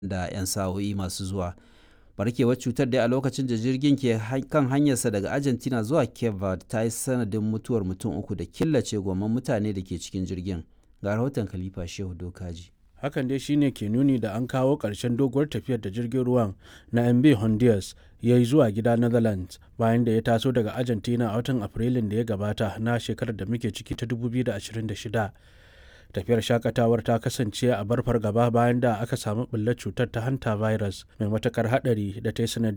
da 'yan sa'o'i masu zuwa. barkewar cutar dai a lokacin da jirgin ke kan hanyarsa daga argentina zuwa cape verde ta yi sanadin mutuwar mutum uku da killace goman mutane da ke cikin jirgin ga rahoton khalifa shehu dokaji hakan dai shine ke nuni da an kawo ƙarshen doguwar tafiyar da jirgin ruwan na mb honduras ya yi zuwa gida netherlands bayan da ya taso daga argentina a watan afrilun da ya gabata na shekarar da muke ciki ta 2026 tafiyar shakatawar ta kasance a bar fargaba bayan da aka samu ɓullar cutar ta hanta virus mai matakar hadari da ta yi sanadin